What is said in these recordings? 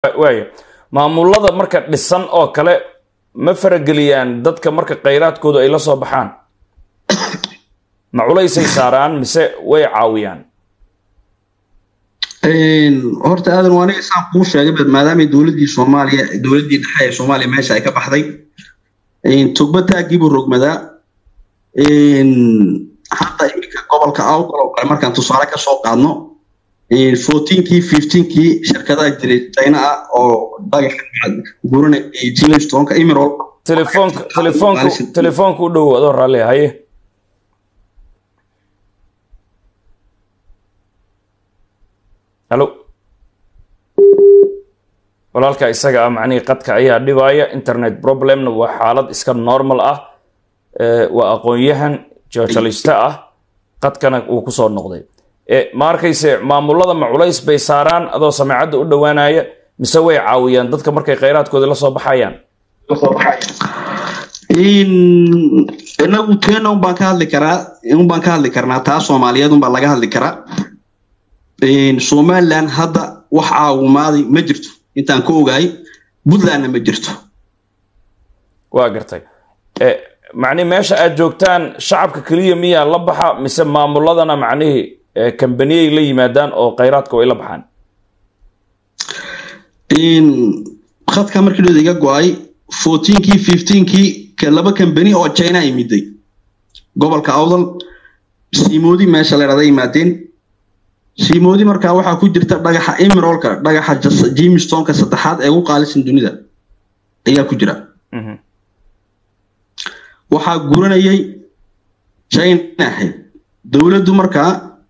waaya maamulada marka dhisan oo kale ma farageliyaan dadka marka khayraadkoodu ay la soo baxaan ma culaysay saaraan mise way caawiyaan horta aadan waa aniga saan kuu sheegay bad maadaamay dowladdii soomaaliya dowladdii dhexe ee soomaaliya meesha ay ka baxday tugba taagiibuu rogmadaa hadda iminka gobolka awdal oo kale markaan tusaale ka soo qaadno fourteenkii fifteenkii shirkadaha jiray china ah oo dhagaxa gurana jimstonka emerald telefoonka telefoonka telefoonka u dhow adoo raalli haye halo walaalka isaga ah macnihii qadka ayaa dhibaaya internet problemna waa xaalad iska normal ah waa aqoon-yahan joorjalista ah qadkana uu kusoo noqday ma arkayse maamulada ma culays bay saaraan adoo sameecadda u dhowaanaya mise way caawiyaan dadka markay khayraadkooda la soo baxayaan inagu teena unbaan ka hadli karaa unbaan ka hadli karnaa taa soomaaliyeed unbaa laga hadli karaa somaliland hadda wax caawimaaday ma jirto intaan ka ogahay puntlandna ma jirto waa gartay macnihi meesha aad joogtaan shacabka keliya miyaa la baxa mise maamuladana macnihii kambaniyay la yimaadaan oo khayraadka way la baxaan khadka markii dhood iga go-ay fourteenkii fifteenkii laba kambani oo china ay miday gobolka awdal siimoodi meesha leerada yimaadeen siimoodi markaa waxaa ku jirta dhagaxa emerolka dhagaxa jimstonka saddexaad ee ugu qaalisan dunida ayaa ku jira waxaa guranayay china ahayd dowladdu markaa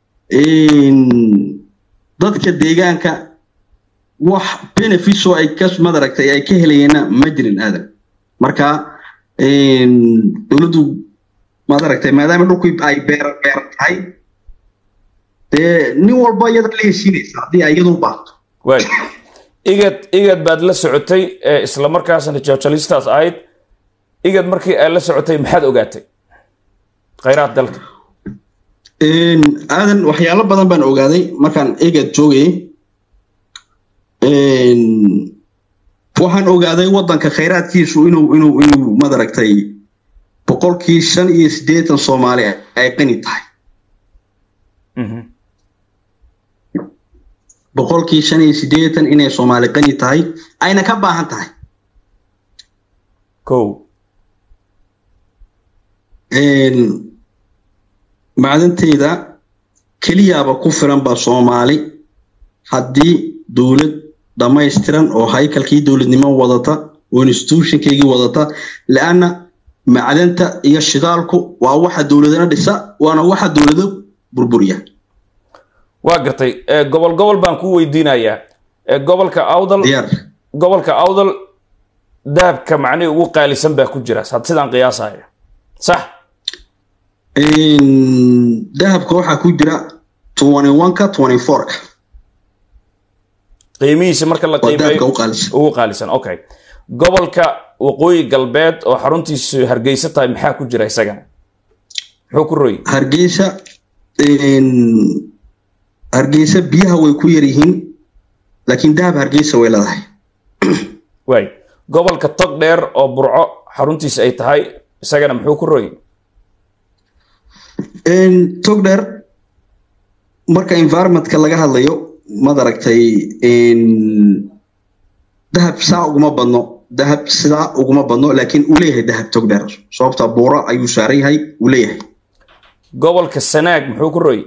dadka deegaanka wax benefits oo ay ka madaragtay ay ka helayeenna ma jirin aadan marka dowladdu madaragtay maadaama dhulkii ay beer beer tahay dee nin walba iyada la heshiinaysa haddii ay iyadu baato waay igad igad baad la socotay isla markaasna joorjalistaas ahayd igad markii aad la socotay maxaad ogaatay khayraad dalka aadan waxyaalo badan baan ogaaday markaan egad joogayay waxaan ogaaday waddanka khayraadkiisu inuu inuu inuu madaragtay boqolkii shan iyo siddeetan soomaali ay qani tahay boqolkii shan iyo siddeetan inay soomaali qani tahay ayna ka baahan tahay ko macdanteyda keliyaaba ku filan baa soomaali haddii dowlad dhammaystiran oo haykalkii dowladnimo wadata oo institutionkaygii wadata leanna macdanta iyo shidaalku waa waxa dowladana dhisa waana waxa dowlado burburiya waa gartay gobol gobol baan ku weydiinayaa gobolka awdal gobolka awdal dahabka macnihii ugu qaalisan baa ku jira sidaan qiyaasayo sax dahabka waxaa ku jira twenty one-ka twenty four-ka qiimihiisa marka la qiimeeyo ugu qaalisan okay gobolka waqooyi galbeed oo xaruntiisu hargeysa tahay maxaa ku jira isagana muxuu ku royi hargeysa hargeysa biyaha way ku yar yihiin laakiin dahab hargeysa way leedahay waay gobolka tog dheer oo burco xaruntiisa ay tahay isagana muxuu ku royi tog dheer marka environmentka laga hadlayo madaragtay dahab saa uguma badno dahab sidaa uguma badno laakiin uu leeyahay dahab tog dheer sababta buuro ayuu saaran yahay uu leeyahay gobolka sanaag muxuu ku royi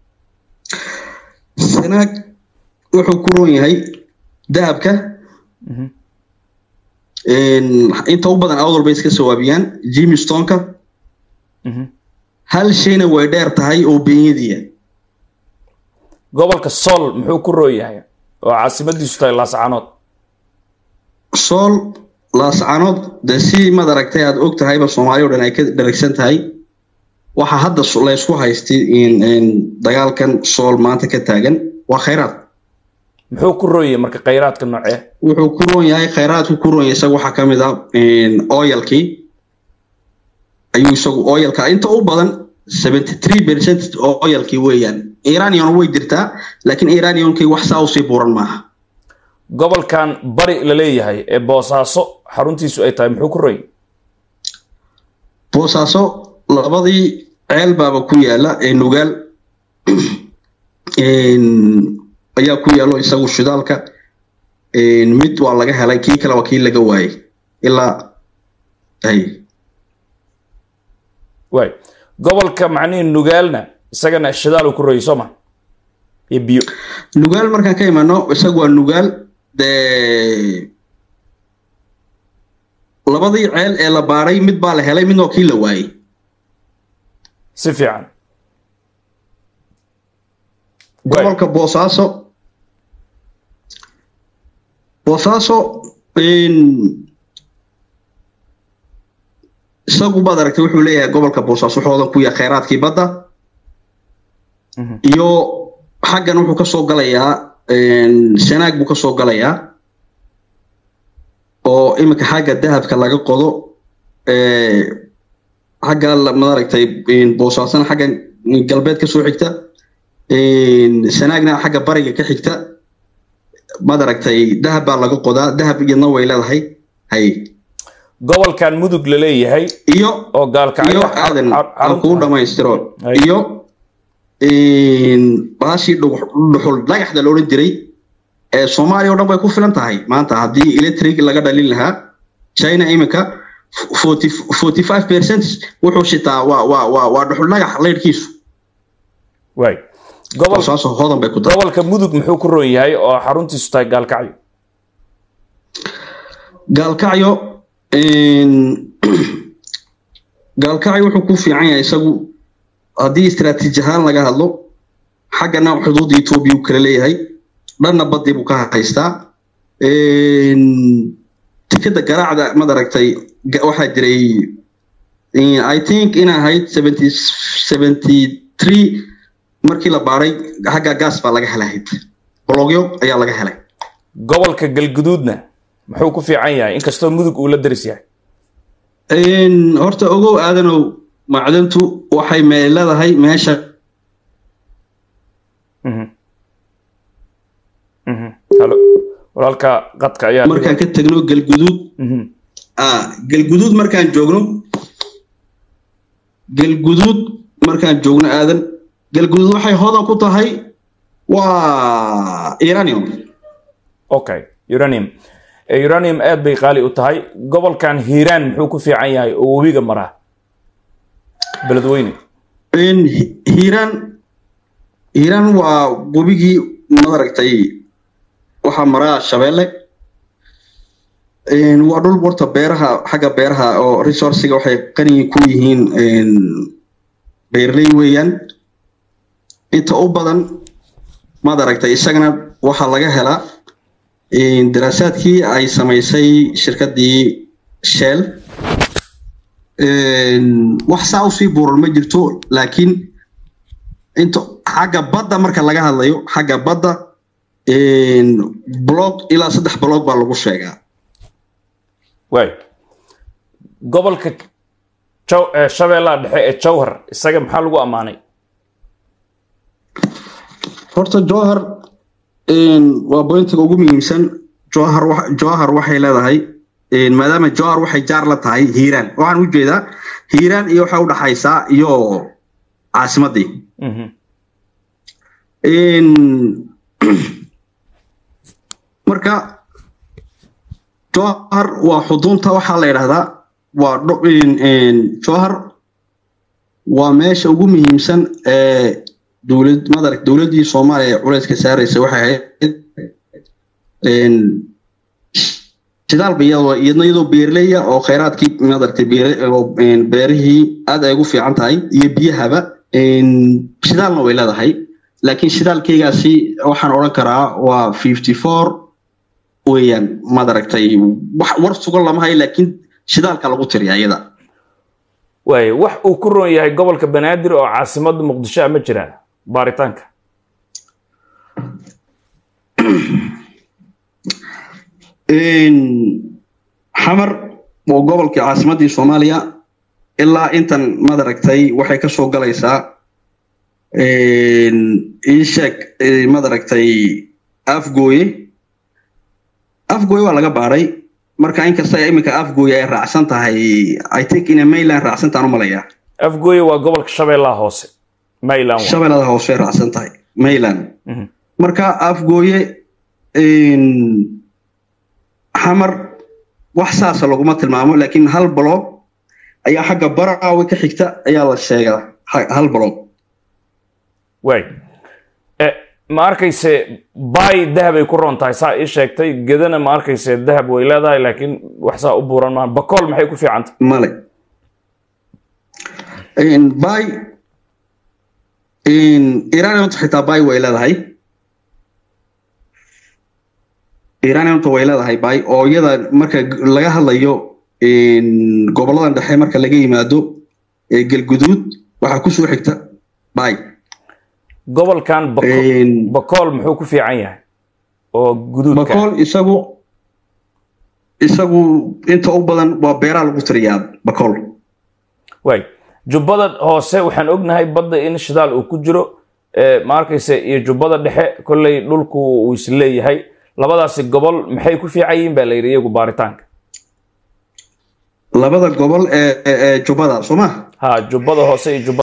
sanaag wuxuu ku roon yahay dahabka inta u badan awdal bay iska sawaabiyaan jimstonka hal shayna way dheer tahay oo beenyadiya gobolka sool muxuu ku roon yahay oo caasimadiisu tahay laascanood sool laascanood dee si madaragtay aad og tahayba soomaaliya o dhan ay ka dharagsan tahay waxaa hadda laysku haystay dagaalkan sool maanta ka taagan waa khayraad muxuu ku roon yahay marka khayraadka noocee wuxuu ku roon yahay khayraadku ku roon yahay isaga waxaa ka mid ah oyalkii ayuu isagu oyalka inta u badan seventy three percent oyalkii weeyaan iranian way jirtaa laakiin iraniankii wax saa usii buuran maaha gobolkan bari la leeyahay ee boosaaso xaruntiisu ay tahay muxuu ku roy boosaaso labadii ceel baaba ku yaala ee nugaal ayaa ku yaalo isagu shidaalka mid waa laga helay kii kale waa kii laga waayay ilaa hay waay gobolka macnihii nugaalna isagana shidaal uu ku royay soo ma iyo biyo nugaal markaan ka imano isagu waa nugaal dee labadii ceel ee la baaray mid baa la helay midna waa kii la waayey si fiican gobolka boosaaso boosaaso isagu baad aragtay wuxuu leeyahay gobolka boosaaso wuxuu ku yahay kheyraadkii badda iyo xaggan wuxuu ka soo galayaa sanaag buu ka soo galayaa oo iminka xagga dahabka laga qodo xagga maaragtay boosaasana xagga galbeed ka soo xigta sanaagna xagga bariga ka xigta maad aragtay dahab baa laga qodaa dahab iyadna way leedahay hay gobolkan mudug la leeyahay iyo oo gaalkacyo iyo aadan aan kugu dhamaystiro Hay. iyo baashii dhuxul dhagaxda la odhan jiray ee soomaaliya oo dhan bay ku filan tahay maanta haddii electric laga dhalin lahaa china iminka forty forty five percent wuxuu shitaa waa waa waa waa dhuxul dhagax leyrhkiisu waay gobol saasoo hodan bay ku tahay gobolka mudug muxuu ku roon yahay oo xaruntiisu tahay gaalkacyo gaalkacyo gaalkacyo wuxuu ku fiican yahay isagu haddii istaraatiiji ahaan laga hadlo xaggana xuduudda etoobiya uu kala leeyahay dhanna badii buu ka haystaa tikada garaacda mad aragtay ga- waxaa jiray i think in ahayd seventy seventy three markii la baaray xagga gaas baa laga helahayd bologyo ayaa laga helay gobolka galguduudna muxuu ku fiican yahay inkastoo mudug uu la daris yahay Een, horta ogow aadanow macdantu waxay mee leedahay meesha Mhm. Mhm. halo walaalka qadka ayaa markaan ka tegno galguduud Mhm. ah galguduud markaan joogno galguduud markaan joogno aadan galguduud waxay hodan ku tahay waa iranium okay uranium Eh, uranium aad bay qaali u tahay gobolkan hiiraan muxuu ku fiican yahay oo webiga maraa beledweyne Een, Hi- hiiraan hiiraan waa webigii madaragtay waxaa maraa shabeelle Een, waa dhul warta beeraha xagga beeraha oo resourciga waxay qani ku yihiin een, beerley weeyaan inta u badan madaragtay isagana waxaa laga helaa een, daraasaadkii ay samaysay shirkaddii shell Een, wax saa usii buuran ma jirto laakiin inta xagga badda marka laga hadlayo xagga badda een, blog ilaa saddex blog baa lagu sheegaa waay gobolka Jaw- eh, shabeellaha dhexe ee jowhar isaga maxaa lagu ammaanay horta johar een, waa bointiga ugu muhiimsan johar wa- johar waxay leedahay een, maadaama johar waxay jaar la tahay hiiraan waxaan u jeedaa hiiraan iyo waxay udhaxaysaa iyo caasimadii Mhm. Een, marka johar waa xudunta waxaa la yidhahdaa waa dho- een- een, johar waa meesha ugu muhiimsan ee dowlad madarag dowladdii soomaaliya ee culayska saaraysa waxay ahayd een, shidaal ba iyadoo iyadna iyadoo beerleya oo kheyraadkii madaragtay beere oo een, beerihii aad ay ugu fiican tahay iyo biyahaba een, shidaalna way leedahay laakiin shidaalkeygaasi waxaan odhan karaa waa fifty four weeyaan madaragtay wax war sugan lama hayo laakiin shidaalka lagu tiriya iyada waay wax uu ku roon yahay gobolka banaadir oo caasimadda muqdisho ah ma jiraan baaritaanka Een, xamar waa gobolkii caasimadii soomaaliya ilaa intan madaragtay waxay ka soo galaysaa een, ii sheeg ee, madaragtay afgooye afgooy waa laga baaray marka inkasta iminka afgooy ay raacsan tahay i think inay mayland raacsantaan u malayaa afgooye waa gobolka shabeellaha hoose mayland waa. shabeellada hoose ay raacsan tahay mayland Mhm. marka afgooye xamar wax saasa laguma tilmaamo laakiin hal bloog ayaa xagga baraawe ka xigta ayaa la sheegaa ha- hal bloog waay Eh, ma arkayse bay dahab ay ku roon tahay saa ii sheegtay gedana ma arkayse dahab way leedahay laakiin wax saa u buuran maaha bakool maxay ku fiican tahay male bay iraniantu xitaa bay way leedahay iraniantu way leedahay bay oo iyada marka g- laga hadlayo goboladan dhexe marka laga yimaado ee galguduud waxaa kusoo xigta bay gobolkan Bako- bakool muxuu ku fiican yahay oo guduudka bakool isagu isagu inta u badan waa beeraa lagu tiriyaa bakool waay jubbada hoose waxaan ognahay badda in shidaal uu ku jiro eh, ma arkayse iyo jubbada dhexe kolley dhulku uu isleeyahay labadaasi gobol maxay ku fiican yihiin baa la yidhi iyagu baaritaanka labada gobol ee ee- ee jubbada soo ma ha jubbada hoose iyo jubbada